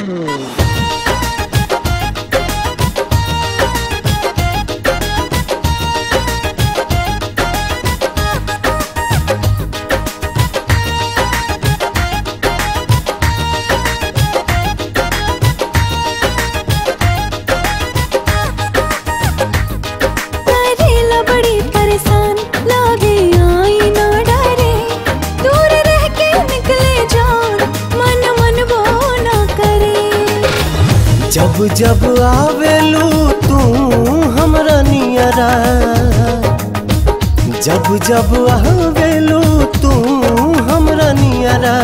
करेला बड़ी परेशान लागे आई ना डरे दूर रह के निकले जान मन मन वो ना करे जब जब आवेलू तू हमरा नियरा जब जब आवेलू तू हमरा नियरा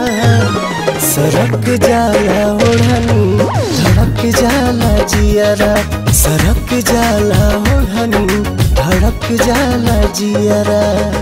सरक जाला ओढ़नी धड़क जाला जियरा सरक जाला ओढ़नी धड़क जाला जियरा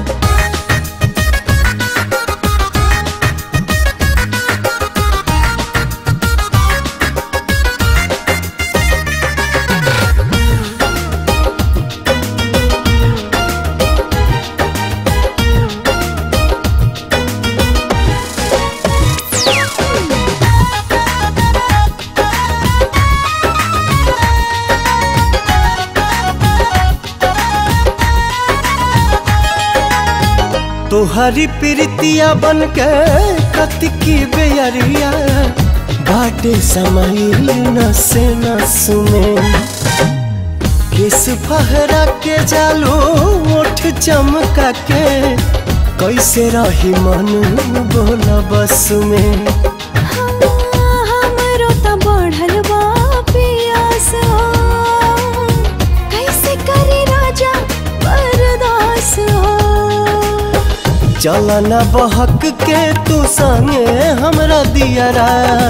तोहरी प्रीतिया बन के कतकी बेयरिया बाटे समाइल नसे नस में किस फहरा के जालो ओठ चमका के कैसे रही मन बोला बस में हमरो त बढ़ल बा पियास हो कैसे करे राजा बर्दास हो चलना बहक के तू संगे हमरा दियरा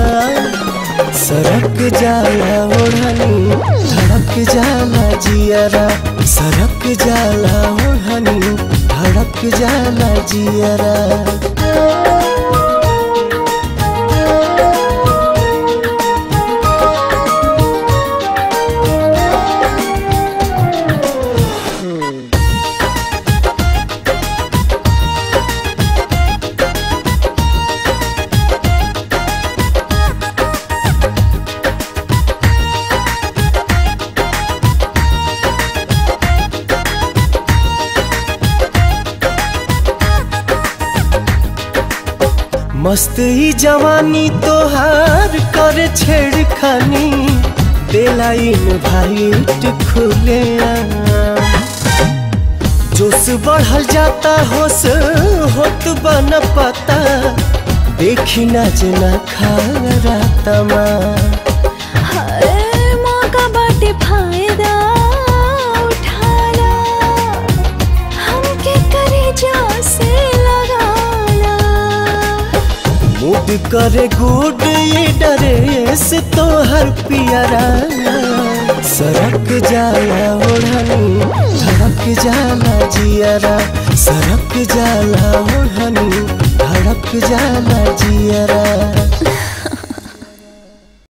सरक जाला ओढ़नी धड़क जाला जियरा सरक जाला ओढ़नी धड़क जाला जियरा मस्त ही जवानी तोहार कर छेड़खानी बेलाइन भाईट खुले जोश बढ़ल जाता होश होत बन पता देखी ना जना खा रातमा हर मौका बाटे फायदा उठाला हमके करे जा से लगाला मूड करे गुड ये डरे से तोहर पियरा सरक जाला ओढ़नी धड़क जाला जियरा सरक जाला ओढ़नी धड़क जाला जियरा